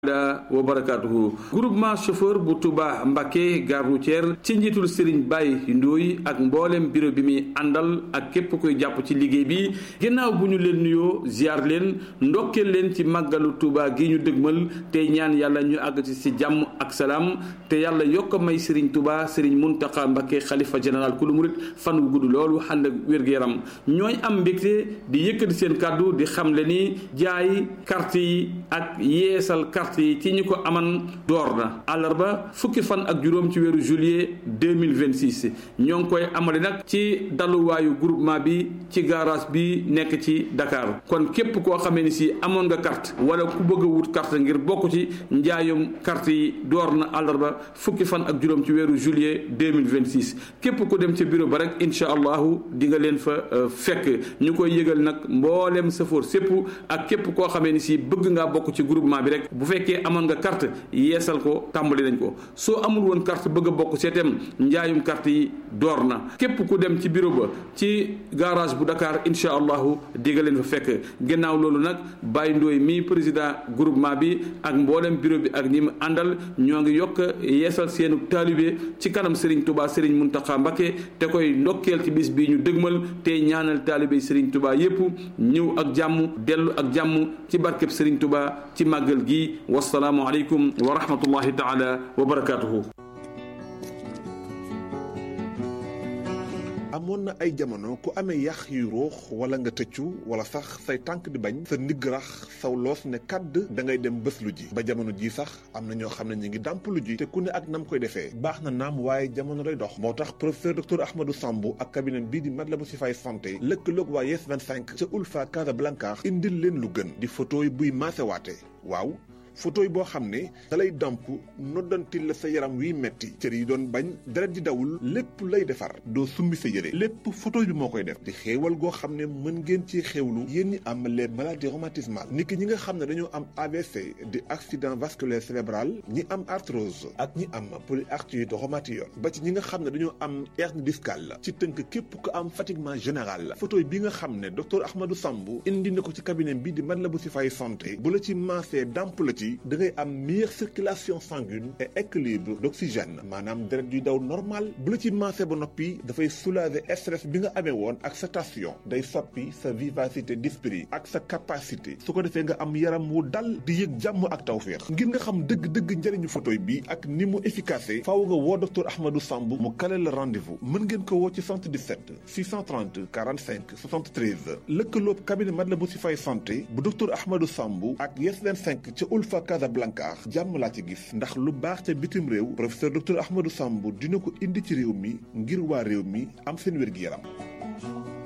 da wa barakatuhu groupement chauffeur bu Touba Mbacké gare routière ci njiitul Serigne Baye Ndoye ak mboolem bureau bi muy àndal ak képp koy jàpp ci liggéey bi ginnaaw bu ñu leen nuyoo ziar leen ndokkeel leen ci màggalu Touba gi ñu dëgmal tey ñaan yàlla ñu àgg ci si jàmm ak salaam te yàlla yokk may Serigne Touba Serigne Mountakha Mbacké xalifa général ku lu murit fan wu gudd loolu ànd ak wér-gu-yaram ñooy am mbégte di yëkkati seen kàddu di xamle ni jaay carte yi ak yeesal carte yi ci ñi ko aman door na àllarba fukki fan ak juróom ci weeru juillet 2026 ñoo ngi koy amale nag ci daluwaayu groupement bi ci garage bi nekk ci Dakar kon képp koo xamee ni si amoon nga carte wala ku bëgg a wut carte ngir bokk ci njaayum carte yi door na àllarba fukki fan ak juróom ci weeru juillet 2026 képp ku dem ca bureau ba rek incha allahu di nga leen fa fekk ñu koy yëgal nag mboolem safoor sépp ak képp koo xamee ni si bëgg ngaa bokk ci groupement bi rek bu fekkee amoon nga carte yeesal ko tàmbali nañ ko soo amul woon carte bëgg a bokk seetem njaayum carte yi door na képp ku dem ci bureau ba ci garage bu Dakar incha allahu di nga leen fa fekk ginnaaw loolu nag Baye Ndoye mi président groupement bi ak mboolem bureau bi ak ñi mu àndal ñoo ngi yokk yeesal seenu taalibe ci kanam Serigne Touba Serigne Mountakha Mbacké te koy ndokkeel ci bis bii ñu dëgmal te ñaanal taalibe Serigne Touba yépp ñëw ak jàmm dellu ak jàmm ci barkeb Serigne Touba ci màggal gi wasalaamu aleykum wa rahmatullahi taala wa barakaatuhu amoon na ay jamono ku amee yax yu ruux wala nga tëccu wala sax say tànk di bañ sa ndigg rax saw loos ne kàdd da ngay dem bés lu ji ba jamono ji sax am na ñoo xam ne ñu ngi dàmp lu ji te ku ne ak nam koy defee baax na naam waaye jamono day dox moo tax professeur docteur Ahmadou Sambou ak cabinet bii di Matlaboul Chifaay santé lëkkaloog waa Yes 25 ca Ulfa Casablanca indil leen lu gën di photo yi buy maasewaate waaw photo yi boo xam ne da lay damp noddantil la sa yaram wiy metti cër yi doon bañ deret di dawul lépp lay defar doo summi sa yére lépp photo bi moo koy def di xéewal goo xam ne mën ngeen ci xéewlu yéen ñi am les maladies rhumatismales ni ki ñi nga xam ne dañoo am AVC di accident vasculaire cérébral ñi am arthrose ak ñi am polyarthrite rhumatoïde ba ci ñi nga xam ne dañoo am hernie discale ci tënk képp ko am fatiguement général la photo bi nga xam ne docteur Ahmadou Sambou indi na ko ci cabinet bi di Matlaboul Chifaay santé bu la ci maasee damp la ci da ngay am meilleure circulation sanguine et équilibre d'oxygène maanaam deret yuy daw normal bu la ci maase ba noppi dafay soulager stress bi nga amee woon ak sa tension day soppi sa vivacité d'esprit ak sa capacité su ko defee nga am yaram wu dal di yëg jàmm ak tawféex ngir nga xam dëgg-dëgg njëriñu photo bi ak ni mu efficace faaw nga woo docteur Ahmadou Sambou mu kale la rendez-vous mën ngeen ko woo ci 77 630 45 73 lëkkaloob cabinet Matlaboul Chifaay santé bu docteur Ahmadou Sambou ak Yes 25 ca Ulfa Casablanca jàmm laa ci gis ndax lu baax ca bitim réew professeur docteur Ahmadou Sambou dina ko indi ci réew mi ngir waa réew mi am seen wér-gi-yaram